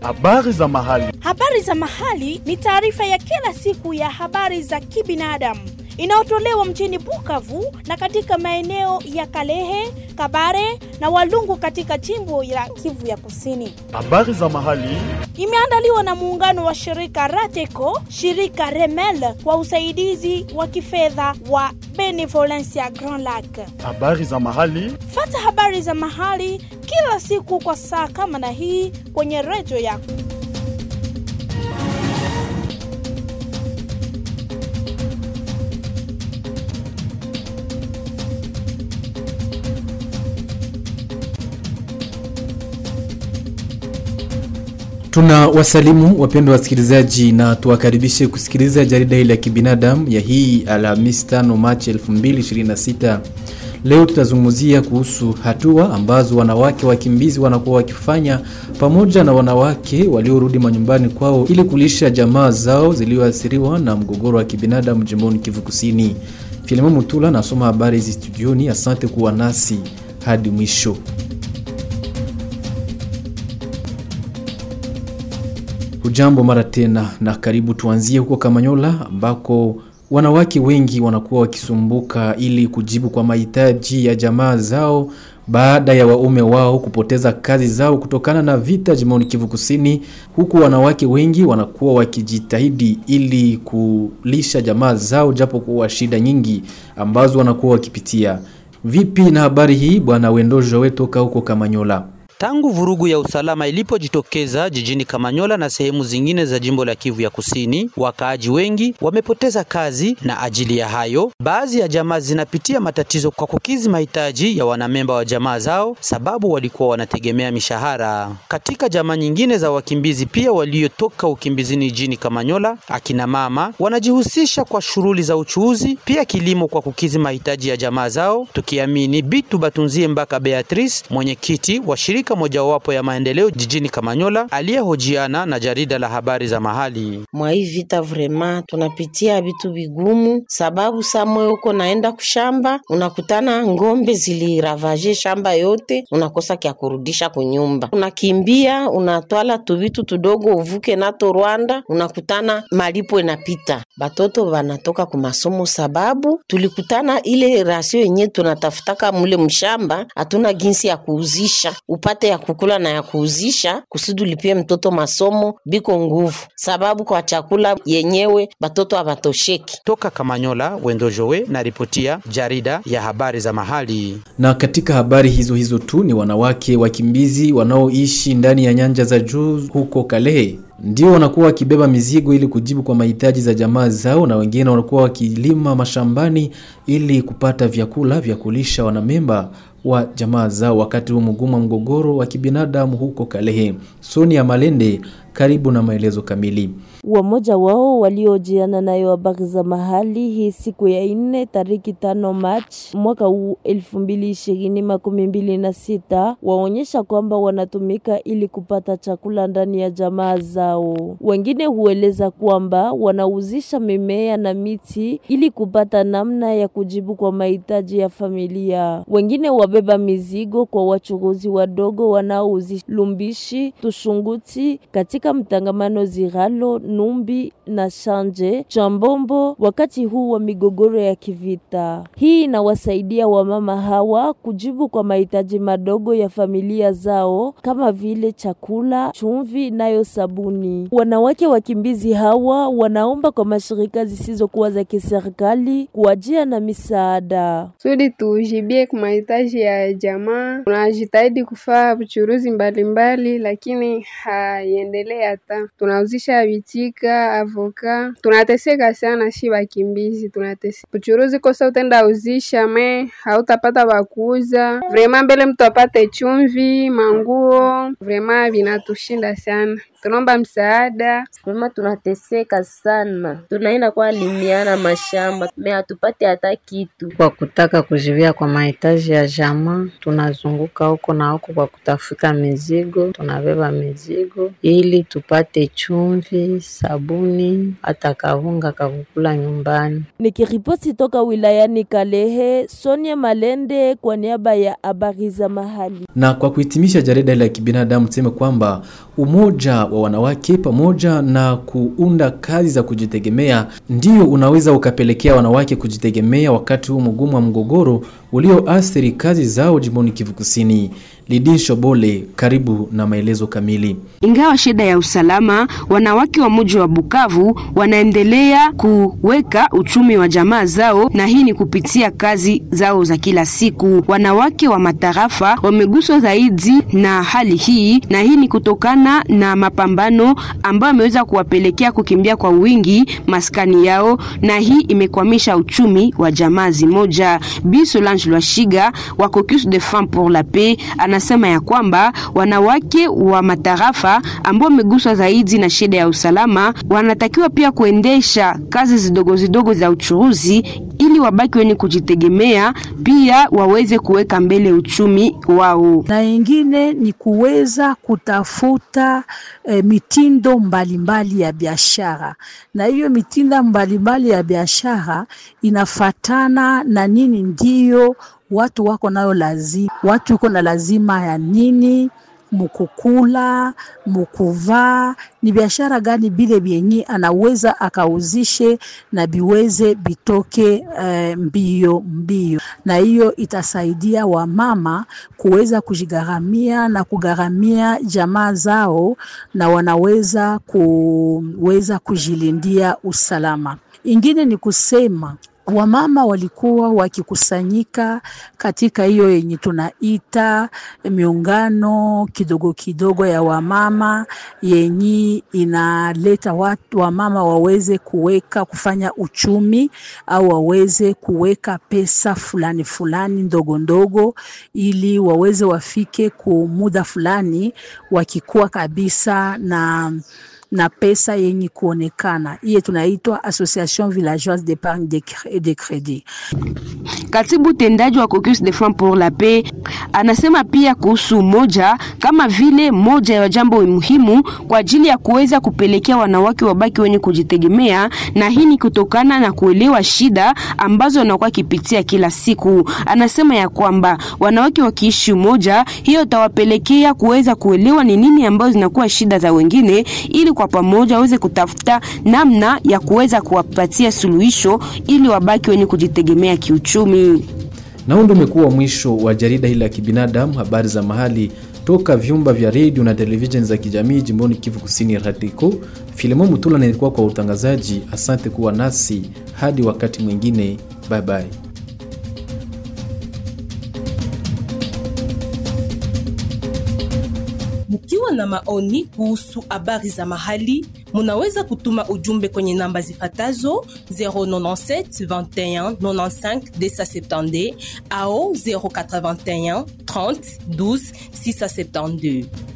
Habari za mahali. Habari za mahali ni taarifa ya kila siku ya habari za kibinadamu inayotolewa mjini Bukavu na katika maeneo ya Kalehe, Kabare na Walungu katika jimbo la Kivu ya Kusini. Habari za mahali. Imeandaliwa na muungano wa shirika Rateco, shirika Remel kwa usaidizi wa kifedha wa Benevolencia Grand Lac. Habari za mahali. Fata habari za mahali kila siku kwa saa kama na hii kwenye redio yako. Tuna wasalimu wapendwa wasikilizaji na tuwakaribishe kusikiliza jarida hili la kibinadamu ya hii Alhamisi 5 Machi 2026. Leo tutazungumzia kuhusu hatua ambazo wanawake wakimbizi wanakuwa wakifanya pamoja na wanawake waliorudi manyumbani kwao ili kulisha jamaa zao zilizoathiriwa na mgogoro wa kibinadamu jimboni Kivu Kusini. Filimo Mutula nasoma habari hizi studioni. Asante kuwa nasi hadi mwisho. Hujambo mara tena na karibu. Tuanzie huko Kamanyola ambako wanawake wengi wanakuwa wakisumbuka ili kujibu kwa mahitaji ya jamaa zao baada ya waume wao kupoteza kazi zao kutokana na vita jimboni Kivu Kusini, huku wanawake wengi wanakuwa wakijitahidi ili kulisha jamaa zao japo kuwa shida nyingi ambazo wanakuwa wakipitia. Vipi na habari hii, bwana Wendojo we toka huko Kamanyola? Tangu vurugu ya usalama ilipojitokeza jijini Kamanyola na sehemu zingine za jimbo la Kivu ya Kusini, wakaaji wengi wamepoteza kazi, na ajili ya hayo, baadhi ya jamaa zinapitia matatizo kwa kukizi mahitaji ya wanamemba wa jamaa zao, sababu walikuwa wanategemea mishahara. Katika jamaa nyingine za wakimbizi pia waliotoka ukimbizini jijini Kamanyola, akina mama wanajihusisha kwa shughuli za uchuuzi, pia kilimo kwa kukizi mahitaji ya jamaa zao, tukiamini Bitu Batunzie Mbaka Beatrice, mwenyekiti wa shirika mojawapo ya maendeleo jijini Kamanyola aliyehojiana na jarida la habari za mahali. Mwa hii vita vrema tunapitia vitu vigumu, sababu samwe uko naenda kushamba unakutana ngombe ziliravaje shamba yote, unakosa kya kurudisha kunyumba, unakimbia unatwala tuvitu tudogo uvuke nato Rwanda, unakutana malipo inapita, batoto banatoka kumasomo, sababu tulikutana ile rasio yenye tunatafutaka mule mshamba, hatuna ginsi ya kuuzisha upate ya kukula na ya kuuzisha kusudi ulipie mtoto masomo biko nguvu, sababu kwa chakula yenyewe batoto hawatosheki. Toka Kamanyola, Wendojowe na ripotia jarida ya habari za mahali. Na katika habari hizo hizo tu ni wanawake wakimbizi wanaoishi ndani ya nyanja za juu huko Kalehe ndio wanakuwa wakibeba mizigo ili kujibu kwa mahitaji za jamaa zao, na wengine wanakuwa wakilima mashambani ili kupata vyakula vya kulisha wanamemba wa jamaa zao wakati huu mgumu wa mgogoro wa kibinadamu huko Kalehe. Sonia Malende, karibu na maelezo kamili. Wamoja wao waliojiana nayo habari za mahali hii siku ya nne tariki tano Machi mwaka huu elfu mbili ishirini makumi mbili na sita waonyesha kwamba wanatumika ili kupata chakula ndani ya jamaa zao. Wengine hueleza kwamba wanauzisha mimea na miti ili kupata namna ya kujibu kwa mahitaji ya familia. Wengine wabeba mizigo kwa wachuruzi wadogo wanaouzi lumbishi, tushunguti katika mtangamano Ziralo Numbi na Shanje Chambombo wakati huu wa migogoro ya kivita. Hii inawasaidia wamama hawa kujibu kwa mahitaji madogo ya familia zao kama vile chakula, chumvi nayo sabuni. Wanawake wakimbizi hawa wanaomba kwa mashirika zisizokuwa za kiserikali kuwajia na misaada sudi tujibie kwa mahitaji ya jamaa. Tunajitahidi kufaa uchuruzi mbalimbali, lakini haiendelee hata tunauzisha vitika avoka, tunateseka sana, shi wakimbizi tunateseka. Uchuruzi kosa utenda uzisha me hautapata wakuuza vrema, mbele mtu apate chumvi, manguo, vrema vinatushinda sana. Tunaomba msaada. Vrema tunateseka sana, tunaenda kwa limiana mashamba me hatupate hata kitu. Kwa kutaka kujivia kwa mahitaji ya jamaa, tunazunguka huko na huko kwa kutafuta mizigo, tunabeba mizigo ili tupate chumvi, sabuni, hata kavunga kakukula nyumbani. Nikiripoti toka wilayani Kalehe, Sonia Malende kwa niaba ya habari za mahali. Na kwa kuhitimisha jarida la kibinadamu tuseme kwamba Umoja wa wanawake pamoja na kuunda kazi za kujitegemea ndio unaweza ukapelekea wanawake kujitegemea wakati huu mgumu wa mgogoro ulioathiri kazi zao jimboni Kivu Kusini. Lidin Shobole, karibu na maelezo kamili. Ingawa shida ya usalama, wanawake wa mji wa Bukavu wanaendelea kuweka uchumi wa jamaa zao, na hii ni kupitia kazi zao za kila siku. Wanawake wa matarafa wameguswa zaidi na hali hii, na hii ni kutokana na mapambano ambayo yameweza kuwapelekea kukimbia kwa wingi maskani yao, na hii imekwamisha uchumi wa jamaa zimoja. Bi Solange Lwashiga wa Caucus de Femmes pour la Paix anasema ya kwamba wanawake wa matarafa ambao wameguswa zaidi na shida ya usalama wanatakiwa pia kuendesha kazi zidogo zidogo za uchuruzi ili wabaki wenye kujitegemea, pia waweze kuweka mbele uchumi wao. Na ingine ni kuweza kutafuta eh, mitindo mbalimbali mbali ya biashara, na hiyo mitindo mbalimbali mbali ya biashara inafatana na nini ndiyo watu wako nayo lazima, watu iko na lazima ya nini mukukula mukuvaa, ni biashara gani bile vyenye anaweza akauzishe na biweze bitoke uh, mbio mbio, na hiyo itasaidia wamama kuweza kujigharamia na kugharamia jamaa zao, na wanaweza kuweza kujilindia usalama. Ingine ni kusema wamama walikuwa wakikusanyika katika hiyo yenye tunaita miungano kidogo kidogo ya wamama yenye inaleta watu wamama waweze kuweka kufanya uchumi au waweze kuweka pesa fulani fulani ndogo ndogo, ili waweze wafike ku muda fulani wakikuwa kabisa na na pesa yenye kuonekana. Hiye tunaitwa Association Villageoise d'Epargne de Credit. Katibu tendaji wa Caucus de Femmes pour la Paix anasema pia kuhusu moja kama vile moja ya jambo muhimu kwa ajili ya kuweza kupelekea wanawake wabaki wenye kujitegemea, na hii ni kutokana na kuelewa shida ambazo wanakuwa kipitia kila siku. Anasema ya kwamba wanawake wakiishi umoja, hiyo itawapelekea kuweza kuelewa ni nini ambazo zinakuwa shida za wengine ili kwa pamoja waweze kutafuta namna ya kuweza kuwapatia suluhisho ili wabaki wenye kujitegemea kiuchumi. Na huu ndio umekuwa mwisho wa jarida hili la kibinadamu, habari za mahali toka vyumba vya redio na televisheni za kijamii jimboni Kivu Kusini, Radiko. Filemon Mutula nilikuwa kwa utangazaji. Asante kuwa nasi hadi wakati mwingine, bye bye. Mkiwa na maoni kuhusu habari za mahali, munaweza kutuma ujumbe kwenye namba zifatazo 097 21 95 270 au 081 30 12 672.